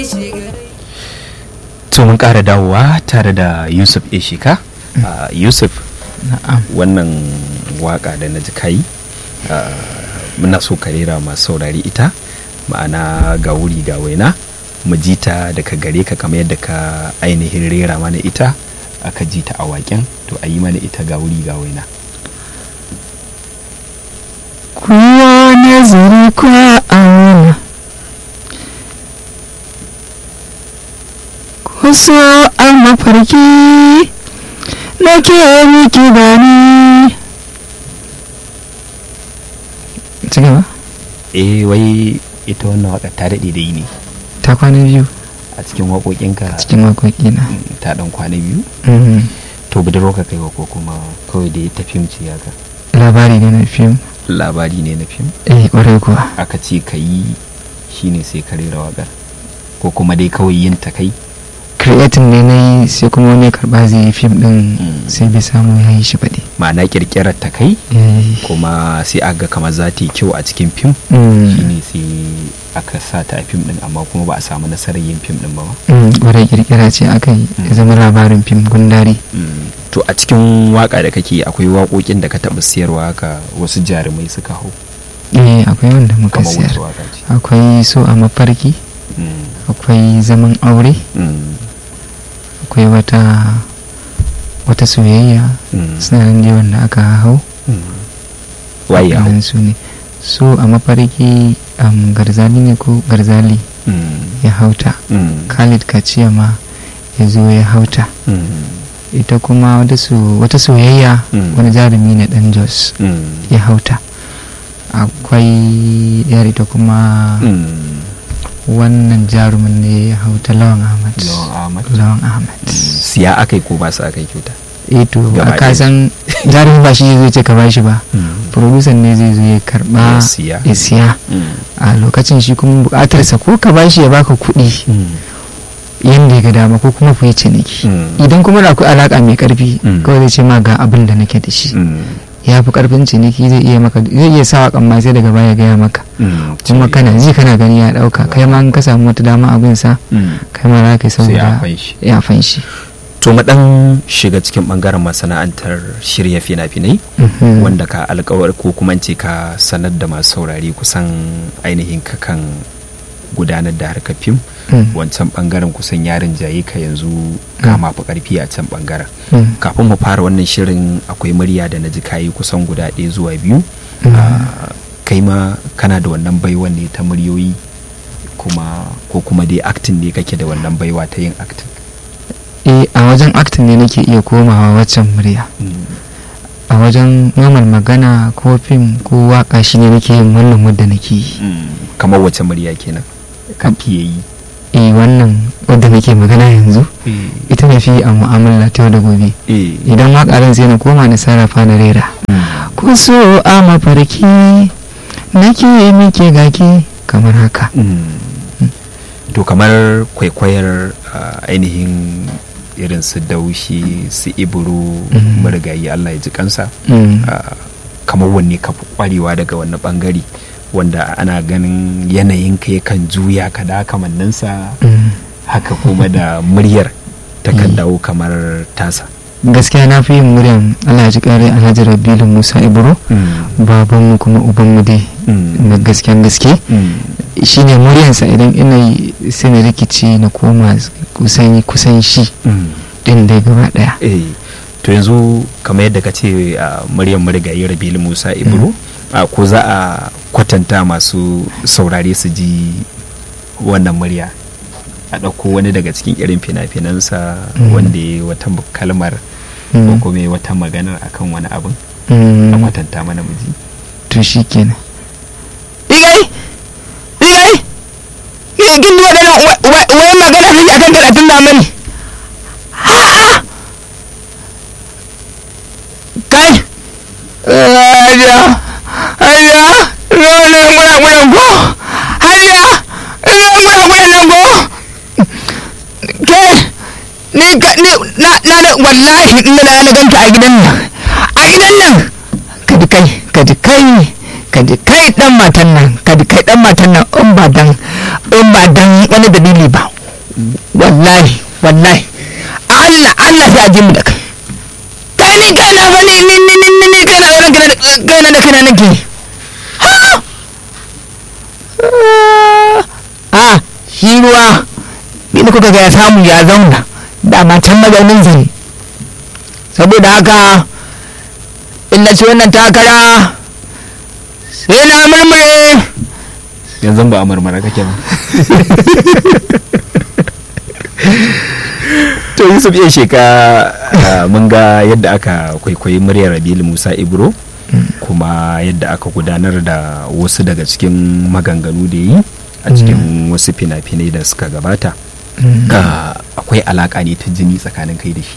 to mun ƙara dawowa tare da yusuf ishika uh, yusuf na'am wannan waka da na ji kai uh, muna so ka rera masu saurari ita ma'ana ga wuri ga waina mu ji ta daga gare ka kamar yadda ka ainihin rera mana ita aka ji ta a waken to a yi mana ita ga wuri ga waina kuwa nazari kwa auna kuso a mafarki nake miki gani ci gaba eh wai ita wannan waka ta daɗe da yi ne ta kwana biyu a cikin waƙoƙinka cikin waƙoƙi na mm, ta ɗan kwana biyu Mhm. to budurwa ka kai wa ko kuma kawai da ta fim ce haka labari ne na fim labari ne na fim eh ƙwarai kuwa aka ce ka yi shine sai ka rera waƙar ko kuma dai kawai yin ta kai creating ne na yi sai kuma wani ya karɓa zai yi fim ɗin Mm. sai bai samu ya yi shi baɗi ma'ana ƙirƙirar ta kai Eh, kuma sai aka ga kamar za ta yi kyau a cikin fim mm. shine sai aka sa ta a fim din amma kuma ba a samu nasarar yin fim din ba ma. Mm, ƙwarai kirkira ce aka yi ya zama labarin fim gundari to a cikin waka da kake akwai waƙoƙin da ka taɓa siyarwa haka wasu jarumai suka hau eh akwai wanda muka kamar siyar wata waka ce akwai so a mafarki Mm, akwai zaman aure mm, akwai wata wata soyayya mm, suna nan dai wanda aka hau mm. waye ya hau waɗannan su ne so a mafarki um, garzali ne ko garzali Mm, ya hauta mm, khalid kaciya ma ya zo ya hauta mm, ita kuma wata so- wata soyayya Mm. wani jarumi ne dan jos mm, ya hauta akwai yar ita kuma mm. wannan jarumin ne ya hauta lawan ahmad Lawan Ahmad. lawan ahmad siya aka yi ko ba su aka yi kyauta eh to Gaba a kasan jarumin ba shi zai ce ka bashi ba producer ne zai zo ya karba Ya siya. ya siya Mm, a lokacin shi kuma bukatarsa ko ka bashi ya baka kuɗi mm, yadda ya ga dama ko kuma ku yi ciniki mm, idan kuma da akwai alaka mai karfi Mm. kawai zai ce ma ga abin da nake da shi mm, ya fi karfin ciniki zai iya maka zai iya sa wakan ma sai daga baya gaya maka mm. kuma kana ji kana gani ya dauka kai ma in ka samu wata dama abin sa Mm. kai ma za ka yi sai a saboda fanshi ya fanshi to mu dan shiga cikin bangaren masana'antar shirya fina-finai Mhm. wanda ka alkawar ko kuma ce ka sanar da masu saurari kusan ainihin ka kan gudanar da harkar fim Mm. wancan bangaren kusan yarin jaye ka yanzu ka mafi karfi a can bangaren Mm. kafin mu fara wannan shirin akwai murya da na ji kayi kusan guda ɗaya zuwa biyu Mm. Ah, kai ma kana da wannan baiwan ne ta muryoyi kuma ko kuma dai acting ne kake da wannan baiwa ta yin acting eh a wajen acting ne nake iya komawa waccan murya a wajen normal magana ko fim ko waka shi ne nake yin wannan wadda nake yi kamar wace murya kenan kake yi eh wannan wadda nake magana yanzu ita na fi a mu'amala ta yau da gobe eh idan wakarin sai na koma na sarrafa na rera ku so a mafarki nake miki gaki kamar haka to kamar kwaikwayar ah, ainihin irin su daushi su iburu Mhm. marigayi Allah ya ji kansa Mm. ah, kamar wanne ka fi kwarewa daga wannan bangare wanda ana ganin yanayin ka yakan juya ka da kamanninsa Mm. haka kuma da muryar ta kan Mm. dawo kamar tasa gaskiya na fi yin muryan Allah ya ji kare Alhaji Rabilu Musa Ibro babanmu kuma ubanmu dai na gasken gaske shine muryansa idan ina yi sai na rikici na koma kusan kusan shi din dai gaba daya eh to yanzu kamar yadda ka ce a muryar marigayi rabilu musa ibro a ko za a kwatanta masu saurare su ji wannan murya a ɗauko wani daga cikin irin fina-finansa Mm. wanda ya yi wata kalmar ko Mm. kuma ya yi wata maganar akan wani abin Mm. a kwatanta mana muji to shi kenan igai igai ina kin ji waɗannan wai magana kake akan karatun zamani ha kai ayya ayya role muna muna go ayya role muna muna nan go ke ni ka ni na na da wallahi ina da na ganta a gidan nan a gidan nan kaji kai kaji kai kaji kai dan matan nan kaji kai dan matan nan in ba dan in ba dan wani dalili ba wallahi wallahi Allah Allah sai a ji mu da kai kai ni kai na bane ni ni ni ni ni kai na wurin kai na da kai na nake ha a shi ruwa ni da kuka ga ya samu ya zauna dama can mazaunin zane saboda haka in na ci wannan takara sai na murmure yanzu ba a marmara kake ba to yusuf ya sheka ah, mun ga yadda aka kwaikwayi muryar rabilu musa ibro kuma yadda aka gudanar da wasu daga cikin maganganu da yi a cikin wasu fina-finai da suka gabata Ah, akwai alaka ne ta jini tsakanin kai da shi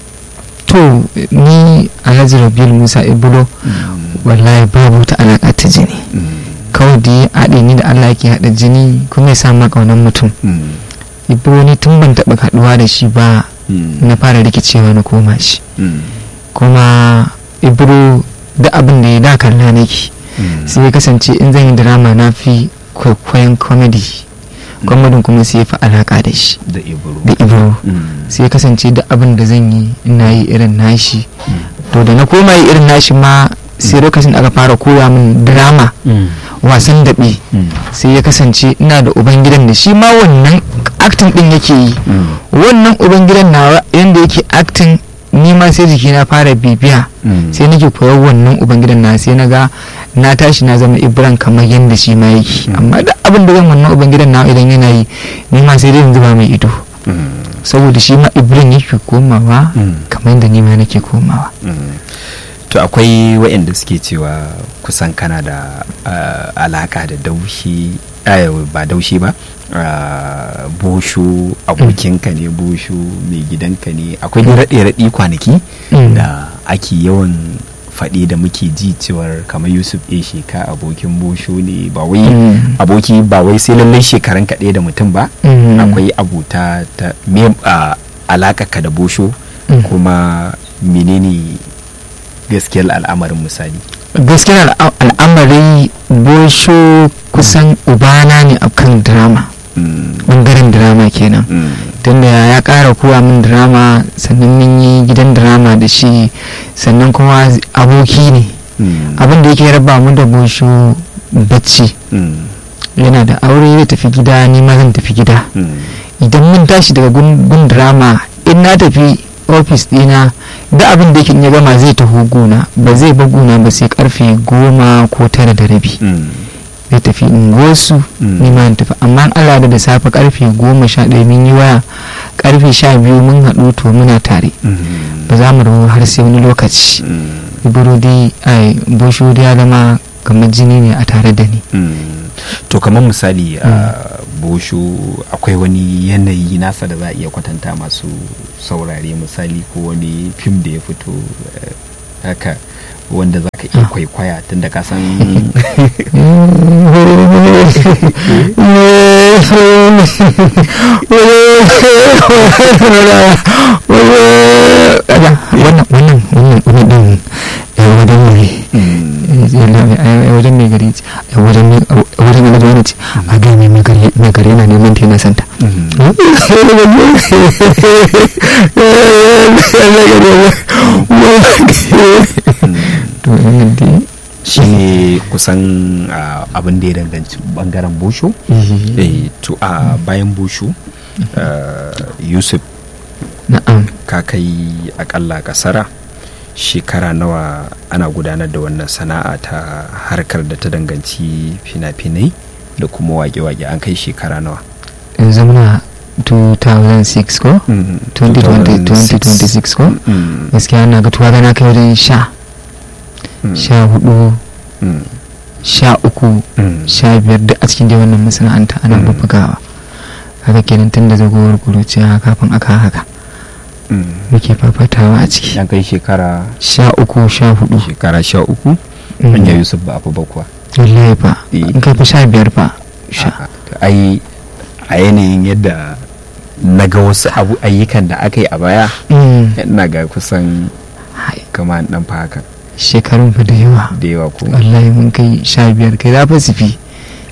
to ni alhaji rabiul musa ibro wallahi babu ta alaƙa ta jini kawai da ya haɗe ni da allah ke haɗa jini kuma ya samu ƙaunar mutum Mm. ibro ni tun ban taɓa haɗuwa da shi ba Mm. na fara rikicewa na koma shi Mm. kuma ibro da abin da ya da kalla nake Mm. sai ya kasance in zan yi drama na fi kwaikwayon comedy comedy kuma sai ya fi alaƙa da shi da ibro da ibro Mm. sai ya kasance da abin da zan yi ina yi irin nashi to da na koma yi irin nashi ma sai lokacin da aka fara koya min drama Mm. wasan daɓe Mm. sai ya kasance ina da ubangidan da shi ma wannan acting din yake yi Mm. wannan ubangidan nawa yanda yake acting ni ma sai jiki na fara bibiya Mm. sai nake koyar wannan ubangidan na sai na ga na tashi na zama ibran kamar yadda shi ma yake Mm. amma da abin da zan wannan ubangidan nawa idan yana yi ni ma sai dai in zuba mai ido Mm. saboda shi ma ibran yake komawa Mm. kamar yadda ni ma nake komawa Mm. to akwai waɗanda suke cewa kusan kana da ah, alaka da daushi eh, ba daushi ba ah, bosho abokinka ne bosho mai gidanka ne akwai dai raɗe-raɗi kwanaki Mm. da ake yawan faɗi da muke ji cewar kamar yusuf a sheka abokin bosho ne ba wai Mm. aboki ba wai sai lallai shekaran kaɗai da mutum ba Mm. akwai abuta ta me a ka da bosho Mm. kuma menene gaskiyar al'amarin misali gaskiyar al'a- al'amari bosho kusan ubana ne a kan drama Mm, bangaren drama kenan mm, tunda ya kara kowa min drama sannan mun yi gidan drama da shi sannan kuma aboki ne mm, abin da yake raba mu da bosho bacci mm, yana da aure zai tafi gida ni ma zan tafi gida mm, idan mun tashi daga gun gun drama in na tafi ofis dina da abin da yake in ya gama zai taho gona ba zai ba gona ba sai karfe goma ko tara da rabi mm, zai tafi unguwarsu Mm. ni ma in tafi amma in Allah da da safe karfe goma sha ɗaya mun yi waya karfe sha biyu mun haɗu to muna tare mm, ba za mu rabu har sai wani lokaci mm, burodi ai bosho ya zama kamar jini ne a tare da ni mm. to kamar misali a bosho akwai wani yanayi nasa da za a iya kwatanta masu saurare misali ko wani fim da ya fito eh, haka wanda za ka iya Ah. kwaikwaya tunda ka san wannan wannan wannan wannan din ya wajen mai ya wajen mai gari ce ya wajen mai wajen mai gari ce a ga mai mai gari mai gari yana neman ta yana santa to wannan dai shi ne kusan ah, abin da ya danganci bangaren bosho eh to a bayan bosho ah, yusuf na'am ka kai akalla kasara shekara nawa ana gudanar da wannan sana'a ta harkar da ta danganci fina-finai da kuma wake-wake an kai shekara nawa yanzu muna 2006 ko Mm, 2020 2006. 2026 ko Mm, gaskiya na ga tuwa gana kai wajen sha mm, sha hudu mm, sha uku mm, sha biyar duk a cikin dai wannan masana'anta ana Mm. bubbugawa haka kenan tun da zagowar kuruciya kafin aka haka mm. muke fafatawa a ciki an kai shekara sha uku sha hudu shekara sha uku Mm. hanya yusuf ba a fi bakwa wallahi fa Eh. in kai fa sha biyar fa sha A'a, to ai a yanayin yadda na ga wasu abu ayyukan da aka yi a baya Mm. ina ga kusan Hai, kama dan fa haka shekarun fa da yawa da yawa ko wallahi mun kai sha biyar kai za fa su fi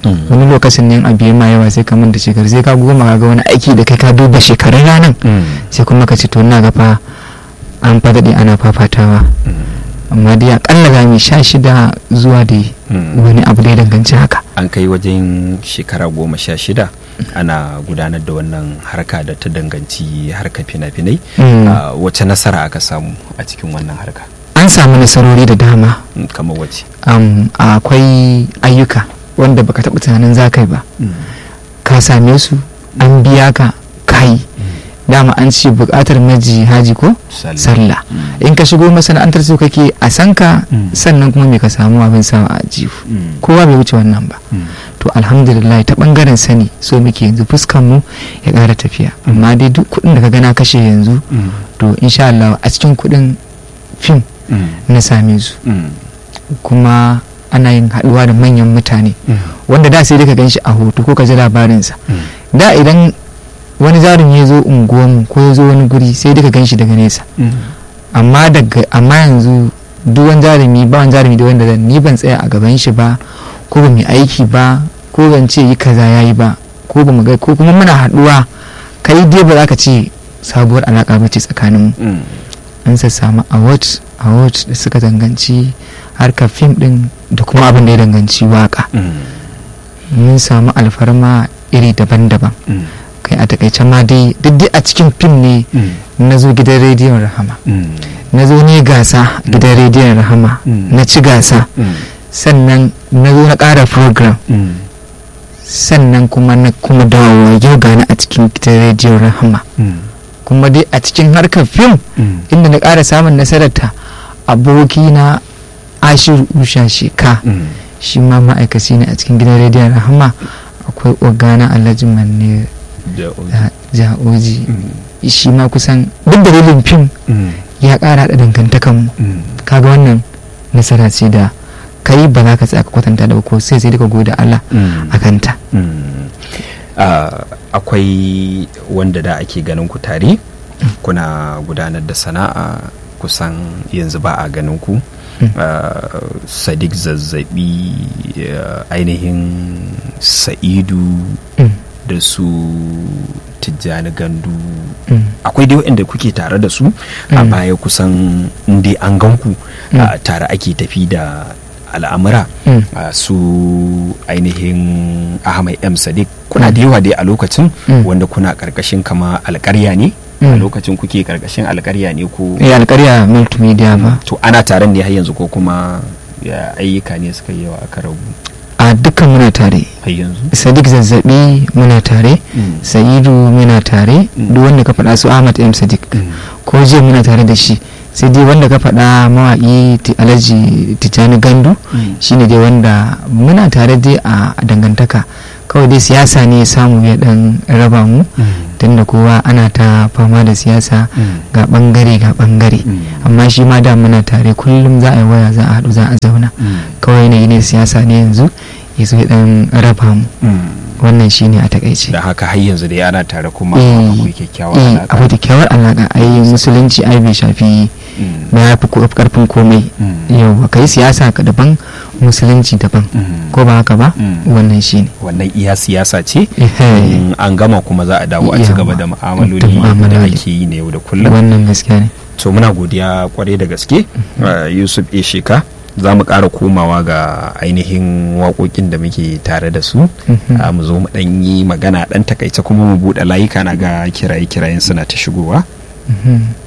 Mm. wani lokacin ne abu ma yawa sai ka manta shekaru sai ka goma ka ga wani aiki da kai ka duba shekarun ranar Mm. sai kuma ka ce to na ga fa an fadaɗe ana fafatawa Mm. amma dai akalla za mu sha shida zuwa da Mm. wani abu da ya danganci haka an kai wajen shekara goma sha shida ana gudanar da wannan harka da ta danganci harka fina-finai Mm. Ah, wace nasara aka samu a cikin wannan harka an samu nasarori da dama Mm, kamar wace Am, akwai ayyuka wanda baka taɓa tunanin za ka yi ba ka same su an biya ka kai dama an ce buƙatar maji haji ko Sallah. sallah Mm. in ka shigo masana'antar su kake a san ka Mm. sannan kuma me ka samu abin sawa a jihu Mm. kowa bai wuce wannan ba Mm. to alhamdulillah ta bangaren sani so muke yanzu fuskan mu ya ƙara tafiya amma dai duk kuɗin da ka gana kashe yanzu Mm. to insha Allah a cikin kuɗin fim Mm. na same su Mm. kuma ana yin haɗuwa da manyan mutane Mm. wanda da sai dai ka gan shi a hoto ko ka ji labarinsa Mm. da idan wani jarumi ya zo unguwanmu ko ya zo wani guri sai dai ka gan shi daga nesa Mm. amma daga amma yanzu duk wani jarumi ba wani jarumi da wanda zan ni ban tsaya a gaban shi ba ko ba mu yi aiki ba ko ban ce yi kaza yayi ba ko ba mu ga ko kuma muna haɗuwa kai dai ba za ka ce sabuwar alaƙa ba ce tsakaninmu Mm. an samu award award da suka danganci harkar fim din da kuma abin da ya danganci waka Mm. mun samu alfarma iri daban-daban Mm. kai a takaice ma dai duk dai a cikin fim ne Mm. na zo gidan rediyon rahama Mm. na zo ne gasa gidan rediyon rahama Mm. na ci gasa Mm. sannan na zo na ƙara program Mm. sannan kuma na kuma dawowa yau gani a cikin gidan rediyon rahama Mm. kuma dai a cikin harkar fim Mm. inda na ƙara samun nasararta abokina ashiru usha sheka Mm. shi ma ma'aikaci ne a cikin gidan rediyon rahama akwai ogana alhaji manne Da- da ja'oji Mm. shi ma kusan duk dalilin fim Mm. ya ƙara da dangantakanmu Mm. kaga wannan nasara ce da kai ba za ka tsaya ka kwatanta da ba ko sai sai daga gode Allah Mm. a kanta Mm. Ah, akwai wanda da ake ganin ku tare kuna gudanar da sana'a kusan yanzu ba a ganin ku Mm. Ah, sadiq zazzabi ah, ainihin sa'idu Mm, da su tijjani gandu mm, akwai dai waɗanda kuke tare da su a Mm. baya kusan inda an gan ku Mm. ah, tare ake tafi da al'amura mm, a su ainihin ahmad m sadiq kuna da yawa dai a lokacin Mm. wanda kuna karkashin kama alkarya ne a Mm. lokacin kuke karkashin alkarya ne ko eh alƙarya multimedia ba to ana taron ne har yanzu ko kuma ya ayyuka ne suka yi yawa aka rabu a dukkan muna tare har yanzu sadiq zazzabi muna tare Mm. sa'idu muna tare Mm. duk wanda ka faɗa su ahmad m sadiq Mm. ko jiya muna tare da shi sai dai wanda ka faɗa mawaƙi Ti- alhaji tijjani gandu Mm. shine dai wanda muna tare dai a dangantaka kawai dai siyasa ne ya samu ya dan raba mu Mm. tunda kowa ana ta fama da siyasa Mm. ga bangare ga bangare Mm. amma shi ma da muna tare kullum za a yi waya za a haɗu za a zauna Mm. kawai yanayi ne siyasa ne yanzu ya zo ya dan raba mu Mm. wannan shine a takaice da haka har yanzu dai ana tare kuma Eh, akwai kyakkyawar eh, alaƙa akwai kyakkyawar alaƙa ai musulunci ai bai shafi Mm. ba ya fi ko- karfin komai Mm. yau ka yi siyasa ka daban musulunci daban Mm. ko ba haka ba Mm. wannan shine wannan iya siyasa ce Ehe. in an gama kuma za a dawo a ci gaba da Yawa. mu'amaloli Da da mu'amaloli. ake yi na yau da kullum wannan gaskiya ne to muna godiya kwarai da gaske uh, yusuf e sheka za mu ƙara komawa ga ainihin waƙoƙin da muke tare da su Mhm. uh, mu zo mu ɗan yi magana ɗan takaice kuma mu buɗe layuka na ga kiraye-kirayen suna ta shigowa Mhm.